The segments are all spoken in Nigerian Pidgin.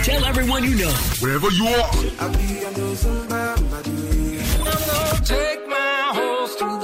Tell everyone you know. Wherever you are. I be on those Take my horse through the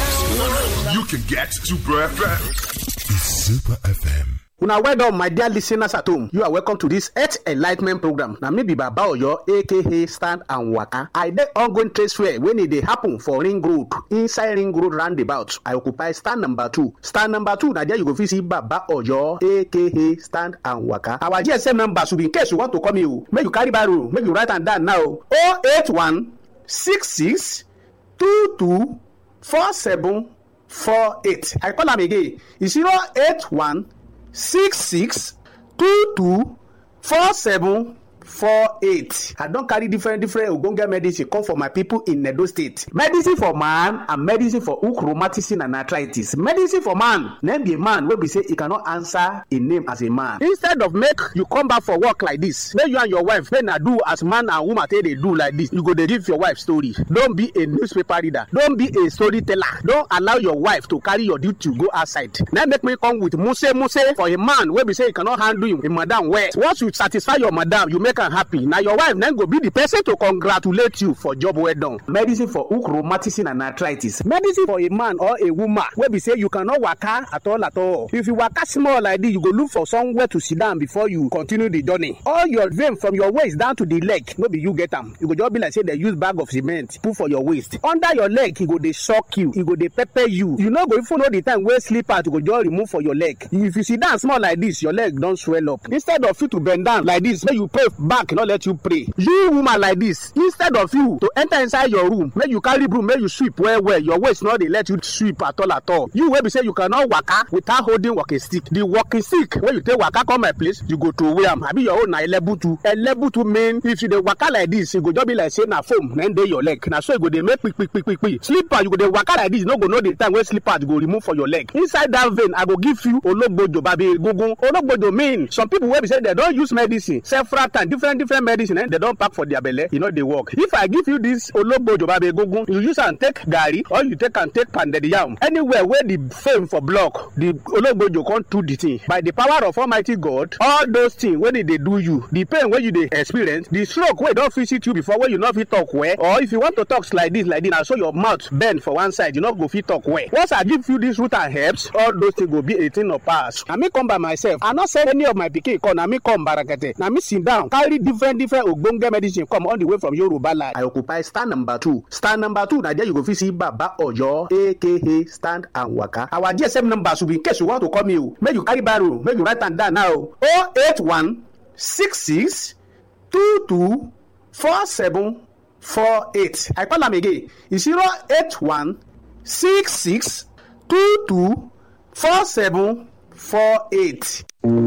old town. You can get Super FM. It's Super FM. una well done my dear listeners at home you are welcome to this health enlightment program na me be baba oyo aka stand and waka i dey ongoing trade fair wey e dey happen for ring road inside ring road roundabout i occupy stand number two stand number two na there you go fit see baba oyo aka stand and waka our gsm number should be in case you want to call me o make you carry biro make you write am down now o eight one six six two two four seven four eight i call am again zero eight one six six two two four seven four eight i don carry different different ogbonge medicine come for my people in edo state medicine for man and medicine for hook rheumatism and arthritis medicine for man name be a man wey be say e cannot answer a name as a man instead of make you come back for work like this make you and your wife make na do as man and woman take dey do like this you go dey give your wife story don be a newspaper reader don be a storyteller don allow your wife to carry your duty go outside na make me come with muse muse for a man wey be say e cannot handle him, him madam well once you satisfy your madam you make am happy na your wife na go be the person to congratulate you for job well done. medicine for hook rheumatism and arthritis medicine for a man or a woman wey be say you cannot waka at all at all if you waka small like this you go look for somewhere to sit down before you continue the journey all your vein from your waist down to the leg no be you get am you go just be like say dem use bag of cement put for your waist under your leg e go dey shock you e go dey pepper you you no go even know the time wey slippers go just remove for your leg if you sit down small like this your leg don swell up instead of you to bend down like this make you pray back no let you pray you woman like this instead of you to enter inside your room make you carry broom make you sweep well well your waist no dey let you sweep at all at all you wey be say you cannot waka without holding walking stick the walking stick wey you take waka come my place you go throway am abi your own na elebutu elebutu mean if you dey waka like this e go just be like say na foam na dey your leg na so e go dey make kpikpikpikpi slipper you go dey waka like this you no go know the time wey slippers go remove for your leg inside that vein i go give you ologbojo babi egungun ologbojo mean some people wey be say dem don use medicine several times different different medicine eh, dem don pack for their belle e no dey work if i give you this ologbojo babi egungun you use am take garri or you take am take pounded yam anywhere wey the fame for block the ologbojo come do the thing by the power of almighty god all those things wey dey dey do you the pain wey you dey experience the stroke wey don visit you before wey you no fit talk well or if you want to talk like this like this na so your mouth bend for one side you no go fit talk well once i give you this root and herbs all those things go be a thing of past na me come by myself i no send any of my pikin come na me come barakete na me sit down carry different different ogbonge medicine come all the way from yoruba land. i occupy stand number two stand number two na there you go fit see baba oyo aka stand and waka our gsm number should be in case you want to call me o make you carry biro make you write am down now o oh eight one six six two two four seven four eight i call am again zero eight one six six two two four seven four eight.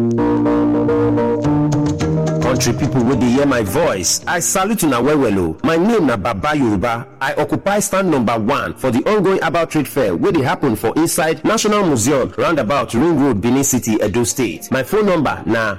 country pipo wey dey hear my voice i salute una well well o my name na baba yoruba i occupy stand number one for di ongoing herbal trade fair wey dey happen for inside national museum roundabout ring road benin city edo state my phone number na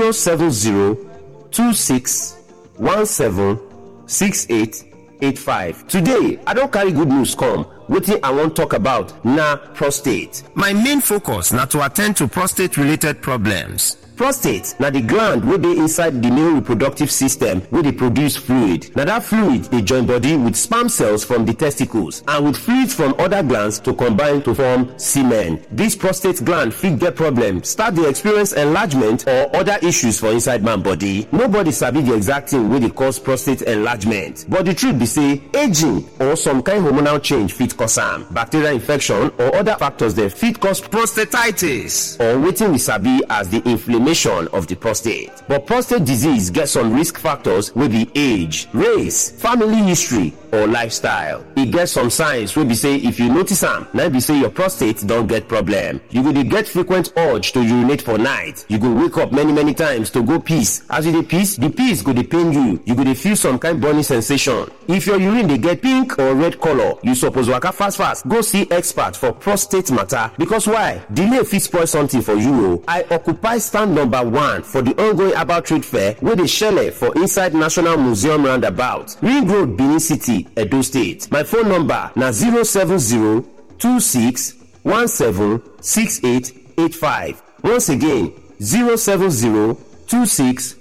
07026176885 today i don carry good news come wetin i wan talk about na prostate my main focus na to attend to prostate related problems prostate na di gland wey dey inside di male reproductive system wey dey produce fluid na dat fluid dey join body with sperm cells from di testicles and with fluids from oda glands to combine to form semen dis prostate gland fit get problem start dey experience enlargement or oda issues for inside man body nobody sabi di exact thing wey dey cause prostate enlargement but di truth be say aging or some kind hormonal change fit cause am bacterial infection or oda factors dem fit cause prostatitis or wetin we sabi as di inflammation of the prostate. But prostate disease get some risk factors wey be age, race, family history, or lifestyle. E get some signs wey be say if you notice am, na be say your prostate don get problem. You go dey get frequent urge to urinate for night. You go wake up many many times to go piss. As you dey piss, the piss go dey pain you. You go dey feel some kind burning sensation. If your urine dey get pink or red color, you suppose waka fast fast go see expert for prostate matter because why? Delay fit spoil something for you o. I occupy stand number one for the ongoing herbal trade fair wey dey shele for inside National Museum roundabout, Ring Road, Benin City, Edo State. My phone number na 07026176885. Once again, 07026